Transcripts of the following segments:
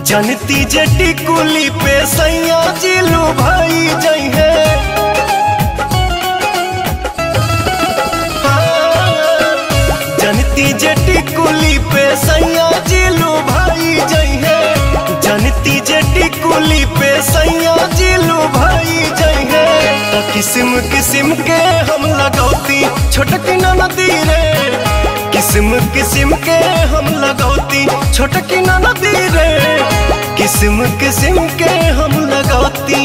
जनती जटी कुली पे सैया जिलू भाई जई है जनती जटी कुली पे सैया जिलू भाई जई है जनती जटी कुली पे सैया जिलू भाई जई है तो किस्म किस्म के हम लगौती छोटकी नदी रे किस्म किस्म के हम लगौती छोटकी नदी रे किस्म किस्म के हम लगौती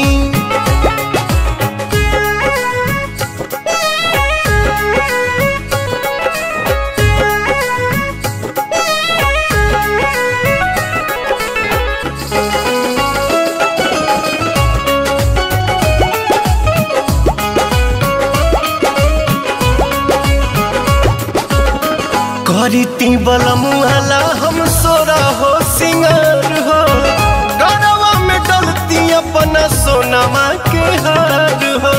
करीती बलमुआला हम सोरा हो सिंगार हो गरवा में डलती अपना सोनमा के हार हो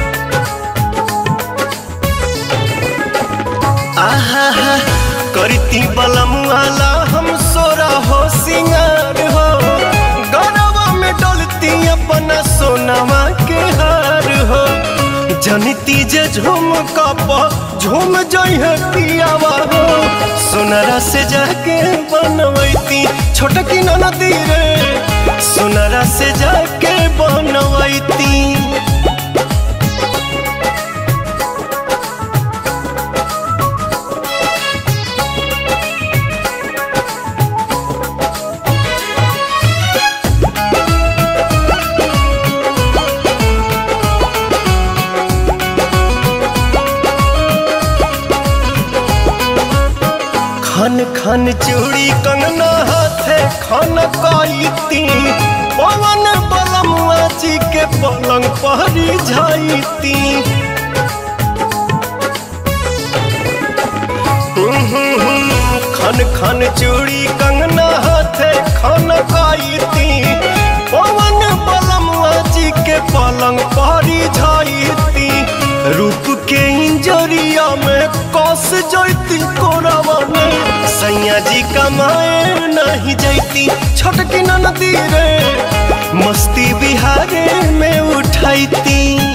आहा हा करती बलमुआला हम सोरा हो सिंगार हो गरवा में डलती अपना सोनमा के हार हो जनिती जे झूम कप झूम जई है पियावा हो सोनरा से जाके बनवैती छोटकी नदी रे सोनरा से जाके बनवैती खन खन चूड़ी कंगना हाथे खन कईती पवन बलमुआ जी के पलंग पहरी जाईती खन खन चूड़ी कंगना हाथे खन कईती पवन बलमुआ जी के पलंग पहरी जाईती रूप के इंजरिया में कस जैती कोरावा में सैया जी कमाए नहीं जैती छोटकी नदी रे मस्ती बिहारे में उठैती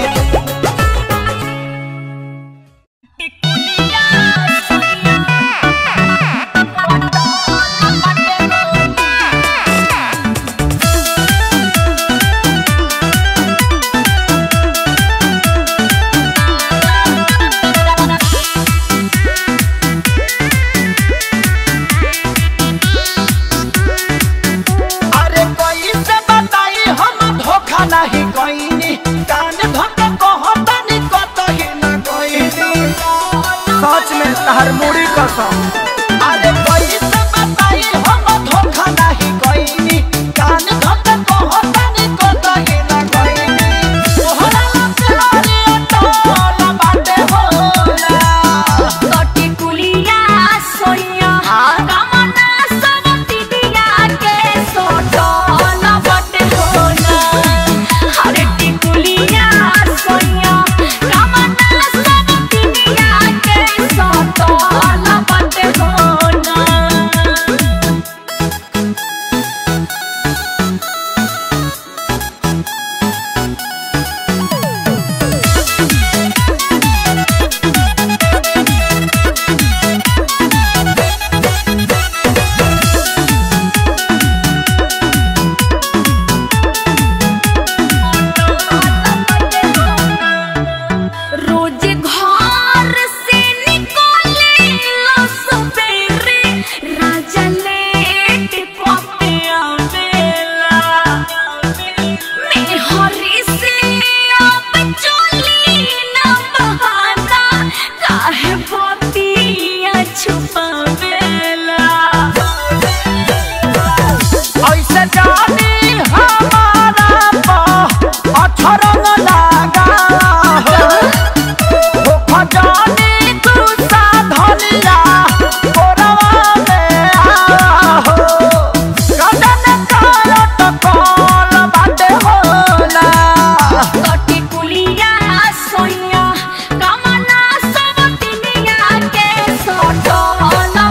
अरे कोई से बताई हम धोखा नहीं कोई कान धोखा कहतनी कतही न कोई सच में तहर मुड़ी कसम अरे कोई से बताई हम धोखा नहीं कोई कान धोखा कहतनी कतही न कोई तोहरा लपहारी टोला बाटे होला कटी कुलिया सोनिया कामना सब तिदिया के सोटो न बटे होना हरे टिकुलिया सोनिया कामना सब तिदिया के सोटो न बटे होना रोज घर से निकले लो सवेरे राजा लेट पते आवेला मैं हरी से अब चली न बहाना काहे बतिया छुपावेला ऐसे जानी हमारा पा अछरंग लागा हो हो खजानी तू साधनिया कोरवा में आ हो कदन करत कॉल बाटे होला कटी कुलिया सोनिया कामना सब तिनिया के सोटो न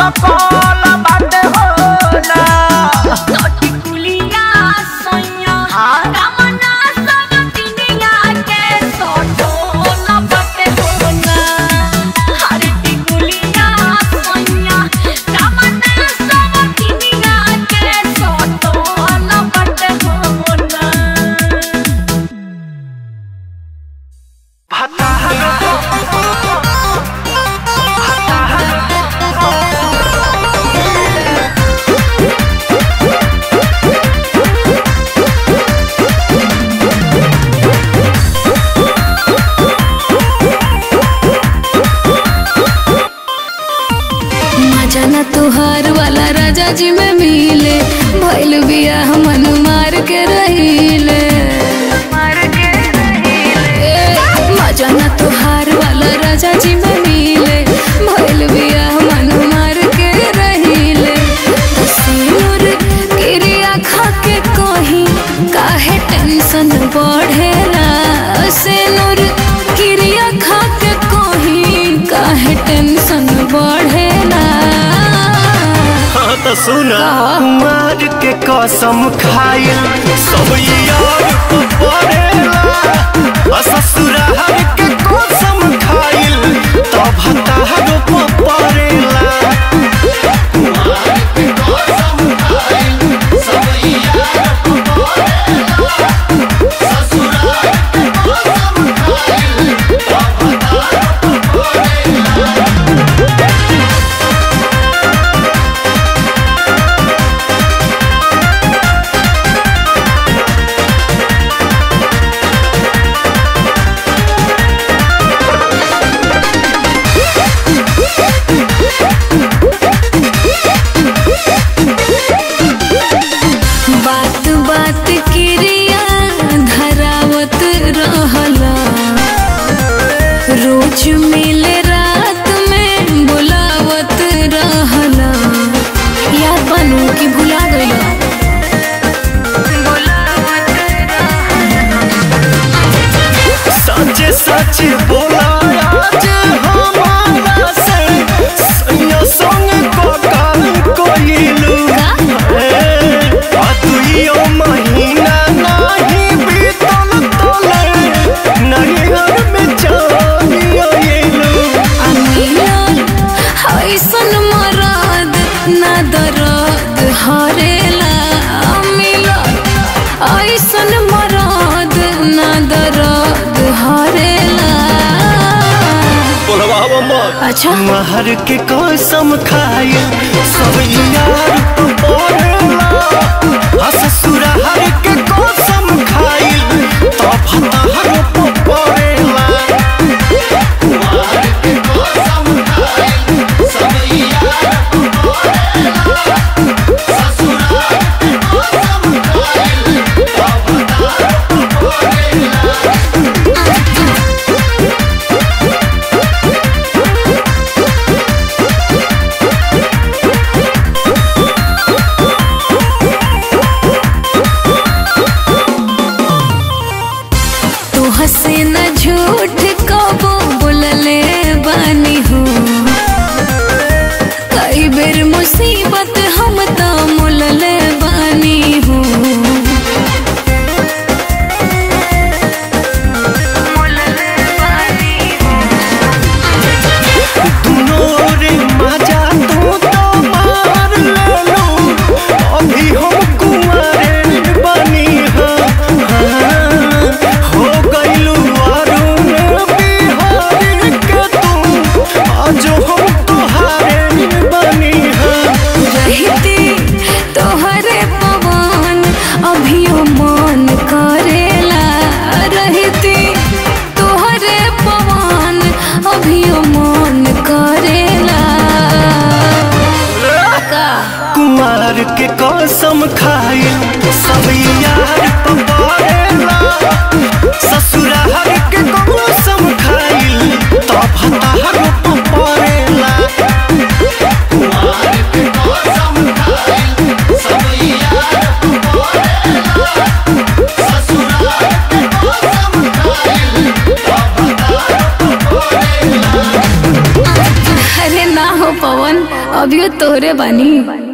सकल बाटे हो ना टिकुलिया सैया कामना सब दुनिया के सोटो लपटे होना हर टिकुलिया सैया कामना सब दुनिया के सोटो लपटे होना मजा न तुहार वाला राजा जी में मिले भइल बिया मन मार के रहिले ए, मजा न तुहार वाला राजा जी में मिले भइल बिया मन मार के रहिले सिनुर गिरिया खा के कहीं काहे टेंशन बढ़ेला सिनुर गिरिया खा के कहीं काहे टेंशन बढ़ेला हाँ तो सुना का? कुमार के कसम खाइल सब यार को पड़ेला आ ससुराल के कसम खाइल तब हतार को पड़ेला बात बात क्रिया धरावत रहला रोज मिले रात में बुलावत रहला याद बनू कि भुला गया सच सच बोला आज हमारा से सैया संग को काल कोइलू आ दुइयो महीना नहीं बीतल तोले नहीं हर में जानियो येलू मिलल ऐसन मरद ना दर्द हरेला मिलल ऐसन मरद ना दर्द हरेला बोलवा मत अच्छा महर के कसम खाए सब यार तो बोलेला आ ससुराल के कसम खाए तब हतार को पड़ेला तू हंसे न झूठ कबो बोलले बानी हो कई बेर मुसीबत हम तो मुलले बानी हो दुनो रे मजा तू तो मार लेलू अभी हम कुंवारे बनी हाँ हाँ, हो गइलू अरुण बिहारी के तू आज हम तुहारे बनी हाँ रहती तोहरे पवन अभियो मन करेला रहती तोहरे पवन अभियो मन करेला का कुमार के कसम खाए सब यार तो बड़ेला ससुराल के कसम खाए तब हतार तो पड़ेला अरे ना हो पवन अभी अभियो तोहरे बानी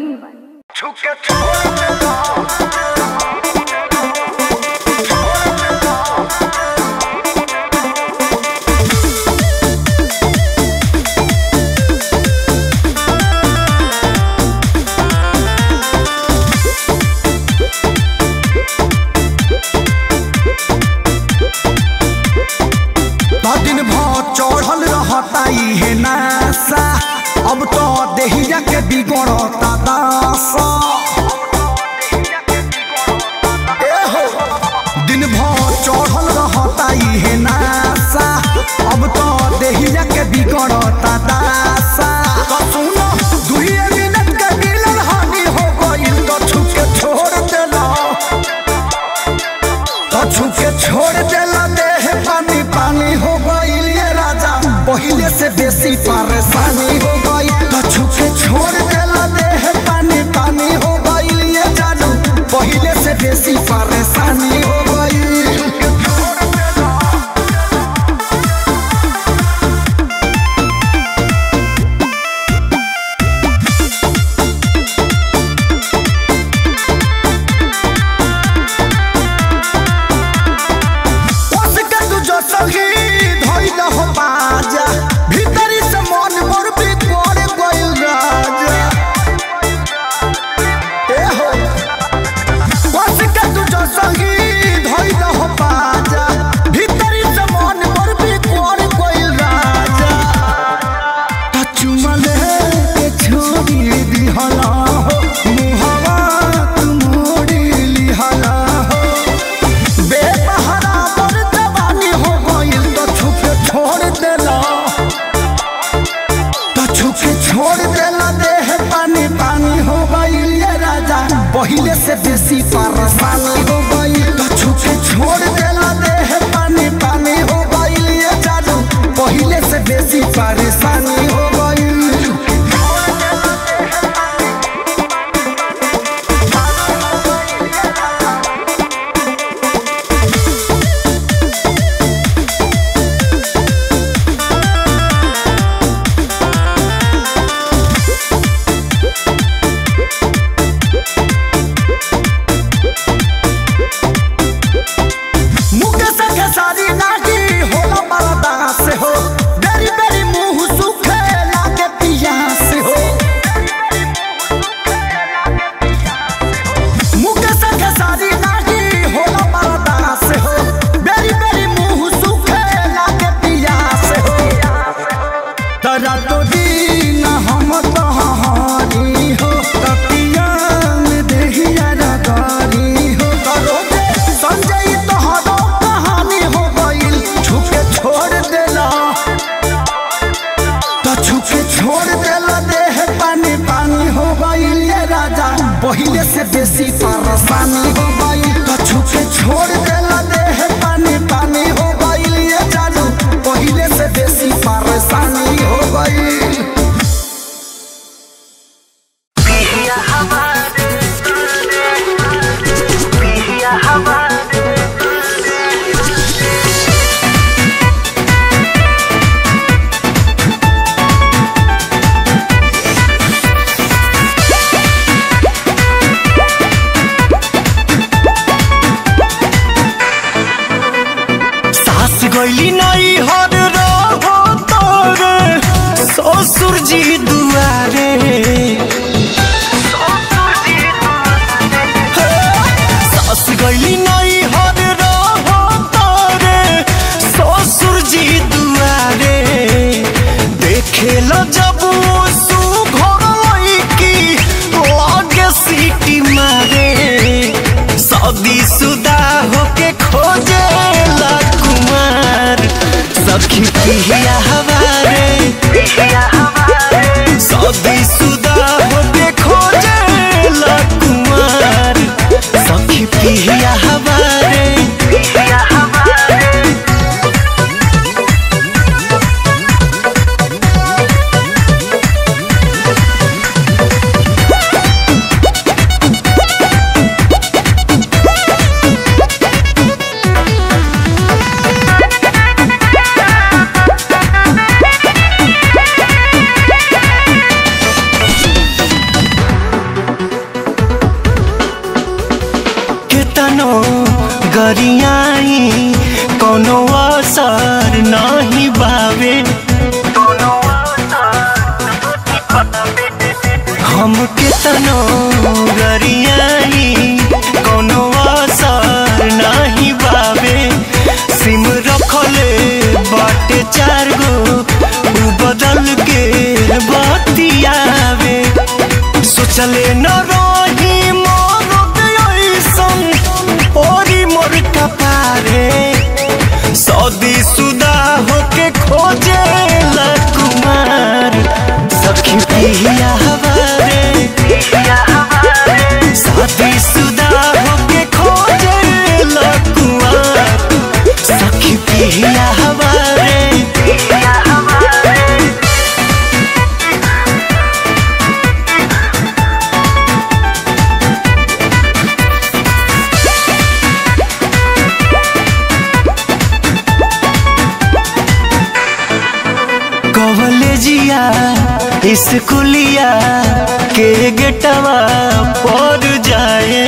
दिन भर चढ़ल रहता इहे नासा अब तो देहिया के बिगड़ता दासा ए हो, दिन भर चढ़ल रहता इहे नासा अब तो देहिया के बिगड़ता दासा तो सुनो दुइये मिनट के मिलन हानि हो गइल तो छुके छोड़ देला तो छुके छोड़ देला देह पानी पानी हो गइल ये राजा पहिले से बेसी परेशानी हो गई तो छुके छोड़ देला देह पानी पानी हो गइल ये जादू पहिले से बेसी परेशानी हो गई उसके तू जो सही धइल हो बाजा भीतरी से मन मोर भी कोड़ गइल राजा ए हो उसके तू जो सही धइल हो बाजा भीतरी से मन मोर भी कोड़ गइल राजा चुमले के छोड़ी दिहला हो मुहवा तू मोड़ी लिहला हो बेपहरा पर जवानी हो गइल तो छुपे छोड़ देला तो छुपे छोड़ देला देह पानी पानी हो गइल ये राजा पहिले से बेसी परेशानी हो गइल तो छुपे छोड़ देला देह पानी पानी हो गइल ये जादू पहिले से बेसी परेशानी हो गइल मुके से खेसारी नागी होला बरदा से हो बेरी बेरी मुंह सुखे लागे पिया से हो मुके से खेसारी नागी होला बरदा से हो बेरी बेरी मुंह सुखे लागे पिया से हो तरा तो दिन हम तहारी हो तपिया में देहिया रगारी हो करो दे संजय तोहरो कहानी हो गइल छुपे छोड़ देला तो छुपे छोड़ देला देह पानी पानी हो गइल ये राजा पहिले से बेसी परेशानी हो गइल तो छुपे छोड़ देला देह पानी पानी हो गइल ये जादू पहिले से बेसी परेशानी हो गइल सास गइली नई हर रहो तोरे ससुर जी दुआरे सास गइली नई हर रहो तोरे ससुर जी दुआरे देखे लो जब सु घर की लागे सीटी मारे सदी सुदा होके खोजे ला कुमार सखी पिया हवारे सदी सुदा होके खोजे ला कुमार सखी पिया हवारे Thank केतनो गरियाई कोनो असर नहीं बावे हम केतनो गरियाई कोनो असर नहीं बावे सिम रखले बाटे चार गो उ बदल के बतियावे सोचले न रही मोर ऐसन ओरी मोर कपारे सौदी सुदा होके खोजे ला कुमार सखी पिया हवारे शादी सुदा होके खोजे ला कुमार सखी पिया हवारे कॉलेजिया स्कूलिया के गेटवा पर जाए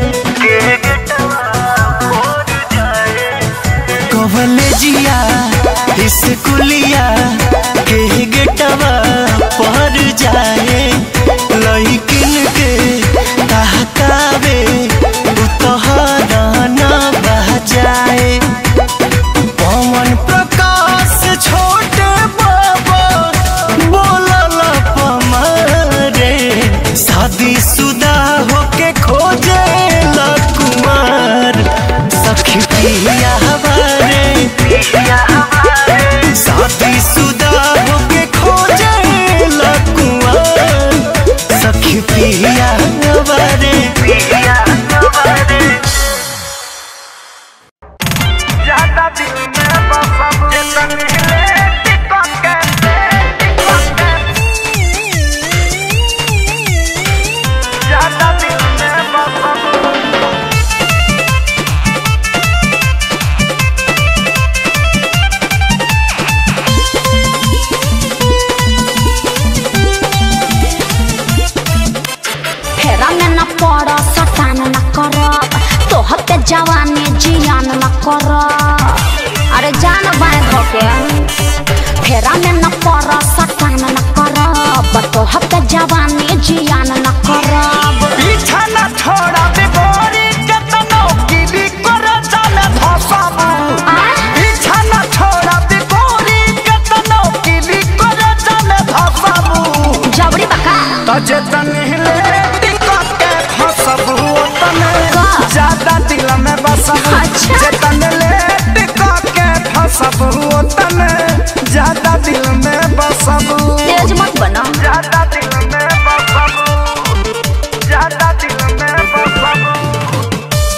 कॉलेजिया स्कूलिया के गेटवा पर जाए लइकिन के कहकावे उतहरा न बजाए पवन प्रकाश छोटे बाबा बोलल पमारे शादी सुदा होके खोजे ला कुमार सखी पिया हमारे शादी सुदा होके खोजे ला कुमार सखी पिया हमारे ज्यादा दिल में बसम जे तनहिले टिकट के टिकट के ज्यादा दिल में बसम फेरा में न पड़ सटान न करब तोहर के जवानी जियान न करब अरे जान बाय धोके फेरा में न पड़ सटान न करब तोहर के जवानी जियान न करब पीछा न छोड़ा बिगोरी केतनो गिरी कर जाने धसबू पीछा न छोड़ा बिगोरी केतनो गिरी कर जाने धसबू जबरी बका तजे तनहिले टिकट के फसबू तने का? ज्यादा दिल में बसबू अच्छा। जे तनले टिकट के फसबू तने ज्यादा दिल में बसबू तेज मत बना ज्यादा दिल में बसबू ज्यादा दिल में बसबू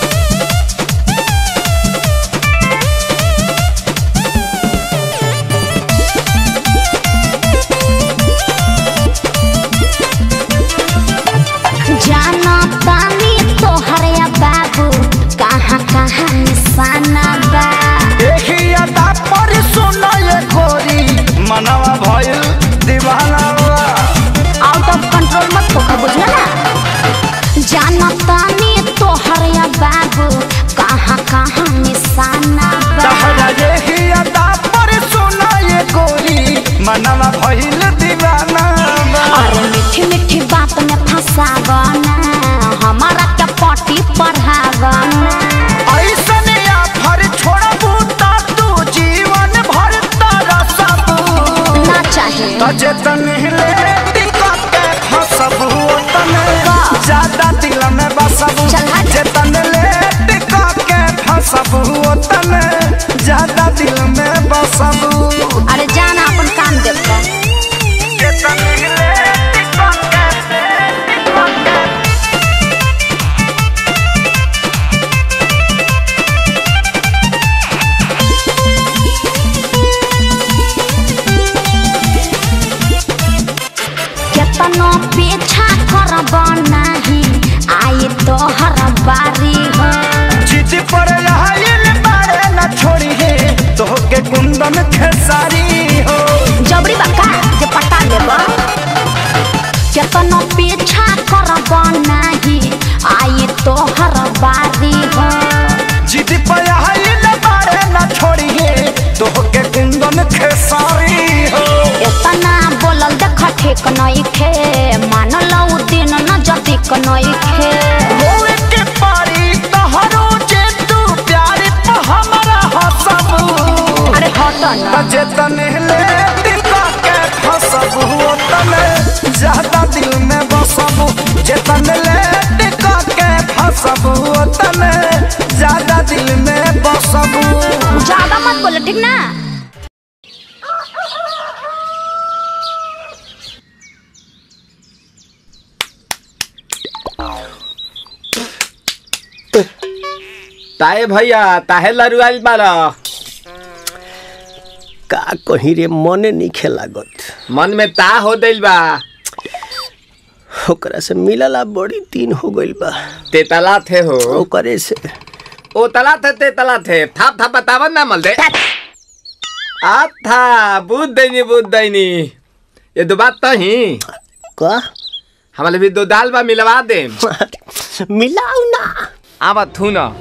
जाना तानी तोहर या बाबू कहाँ कहाँ निशाना बा देखी अदा पर सुनो ये गोरी मनवा भइल दीवाना बा। आउट ऑफ कंट्रोल मत होकर बुझला ना जाना तानी तोहर या बाबू कहाँ कहाँ निशाना बा तहरा देखी अदा पर सुनो ये गोरी मनवा भइल दीवाना बा। अरे मीठी मीठी बात में फंसावना हमारा क्या पटी पढ़ावना ऐसन आफर छोड़बू त तू जीवन भर तरसबू ना चाहे तजे तनहिले टिकट के फसबू तने का? ज्यादा दिल में बसबू चल हट। जे तनले टिकट के फसबू तने ज्यादा दिल में बसबू अरे जाना अपन काम देखो जे तनहिले टिकट के टिकट के केतनो पीछा करब नाही आई तोहर बारी हो जिद पर आइल बारे न छोड़ी है तोहके कुंदन खेसारी हो जबरी बका जे पटा लेब केतनो पीछा करब नाही आई तोहर बारी हो खेसारी हो इतना बोलल देख ठीक नइखे मानल उ दिन न जतिक नइखे होए के पारी तहरो जे तू प्यार पे हमरा हसबू अरे हट न जेतने ले टिका के फसबू तने ज्यादा दिल में बसबू जेतने ले टिका के फसबू तने ज्यादा दिल में बसबू ज्यादा मत बोलो ठीक ना ताए भैया ताहे लरुआल बारा का कहीं रे मने नहीं लागत मन में ता हो दिल बा ओकरा से मिलला बड़ी दिन हो गइल बा ते तला थे हो ओकरे से ओ तला थे ते तला थे थाप थाप बतावन ना मल दे आ था बुद्ध दैनी बुद्ध दैनी ये दो बात तो ही का हमारे भी दो दाल बा मिलवा दे मिलाऊ ना आवा थू ना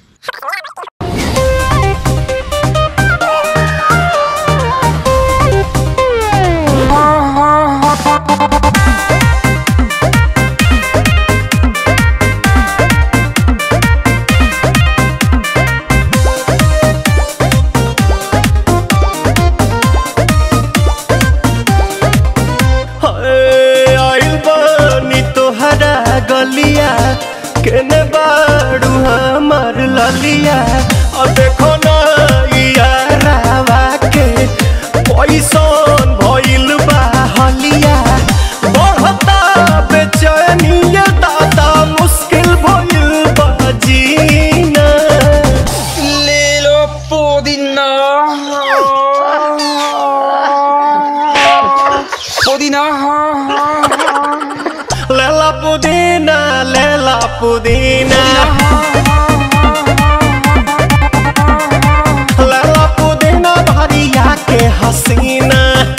हाय, आइल बानी तोहरा गलिया केने बाड़ू हमार ललिया और देखो ना यारावा के पैसन भइल बा हलिया बढ़ता बेचैनिया दादा मुश्किल भइल बा जीना ले लो पुदीना पुदीना लेला पुदीना लेला पुदीना लेला पुदीना भरिया के हसीना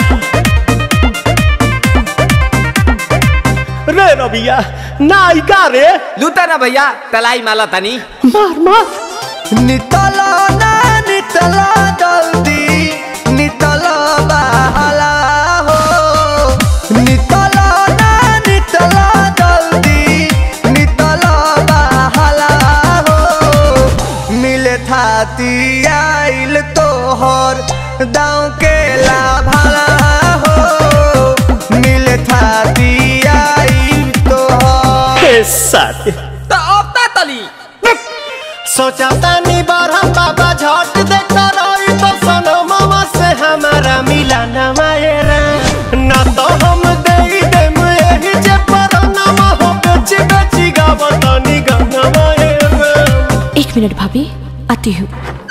रे रबिया नायिका रे लूटा ना भैया तलाई माला तनी मार मार नितला ना नितला जल्दी नितला बहला हो नितला ना नितला जल्दी नितला बहला हो मिले थाती आइल तोहर दाँव के लाभला हो मिले थाती आइल तोहर के साथ तो अब ता तली सोचा तानी बारह बाबा झट देखता रही तो सनो मामा से हमारा मिला न मायरा ना तो हम दे देम यही जे पर नामा हो बेची बेची गावतानी गाना मायरा एक मिनट भाभी आती हूँ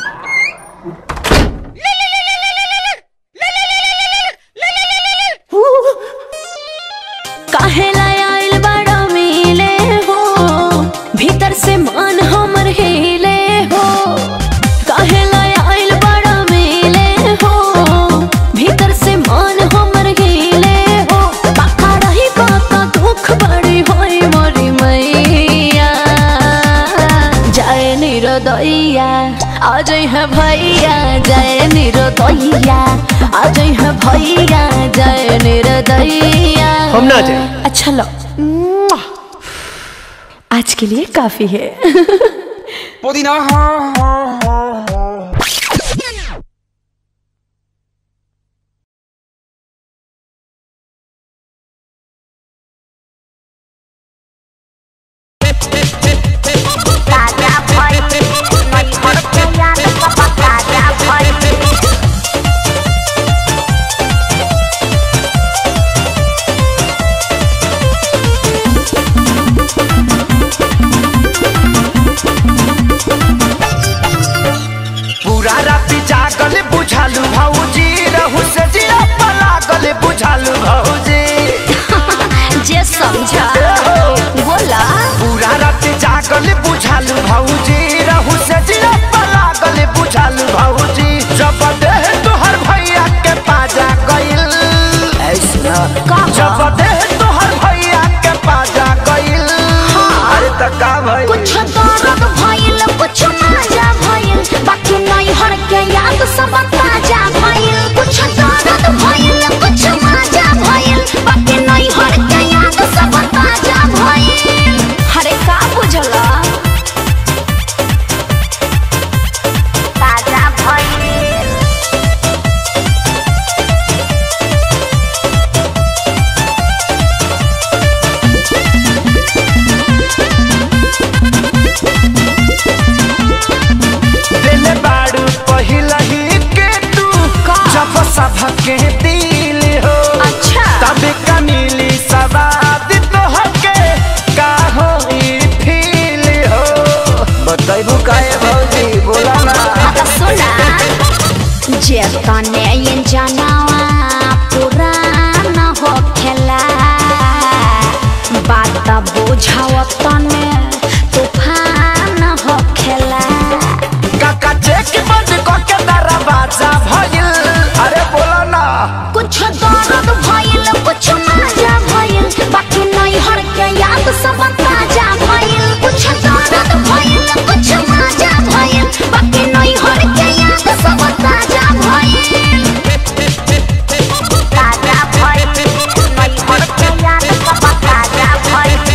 काहे लाय आइल बड़ा मिले हो भीतर से मन हमर हिले हो काहे लाय आइल बड़ा मिले हो भीतर से मन हमर हिले हो बाका रही बाका दुख बड़ी होई मोरी मैया जय निरोदैया आज है भैया जय निरोदैया आज है भैया जय निरोदैया हम ना जाए अच्छा लो आज के लिए काफी है पुदीना ताजा भई नहीं हर के याद पापा ताजा भई पूरा राति जागल बुझालू भौजी रहू से जिया पलागल बुझालू भौजी जे समझा बोला पूरा राति जागल बुझालू भौजी रहू से जिया पलागल बुझालू भौजी जब देह तोहर भैया के पाजा गइल ऐसना कहा? जब देह तोहर भैया के पाजा गइल अरे त का भइल कुछ दर्द भइल कुछ मजा भइल बाकी नहीं हर के याद सब ताजा भइल कुछ तने ये जनावा पुराना हो खेला बात बुझाव तने तूफान हो खेला काका चेक बंद करके दरवाजा भइल अरे बोला ना कुछ दर्द भइल कुछ मजा भइल बाकी नहीं हर के याद सब ताजा भइल कुछ दर्द भइल कुछ मजा भइल बाकी नहीं हर के याद सब ताजा भइल ताजा भइल नहीं हर के याद सब ताजा भइल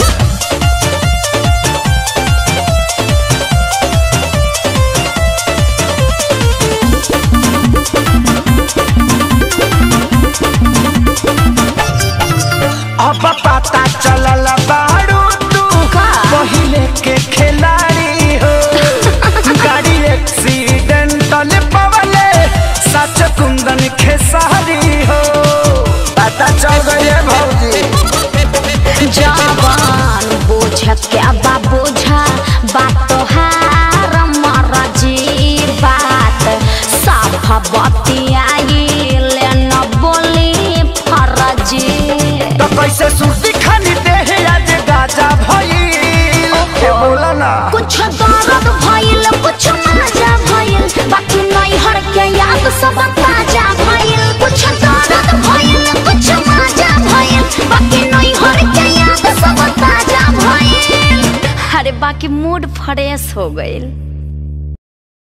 अब पता चलल बारू तू का? पहिले के खिलाड़ी हो गाड़ी एक्सीडेंटल पवले सच कुंदन खेसारी हो पता चल गई है भौजी जवान बोझ क्या बा बोझा बात तोहार मरजी बात साफ बतियाई ले न बोली फरजी तो कैसे सुर्ती खानी देह आज गाजा भइल ए बोला ना कुछ दर्द भइल कुछ मजा भइल बाकी नहीं हर के याद सब ताजा भइल कुछ दर्द भइल कुछ मजा भइल बाकी नहीं हर के याद सब ताजा भइल अरे बाकी मूड फ्रेश हो गइल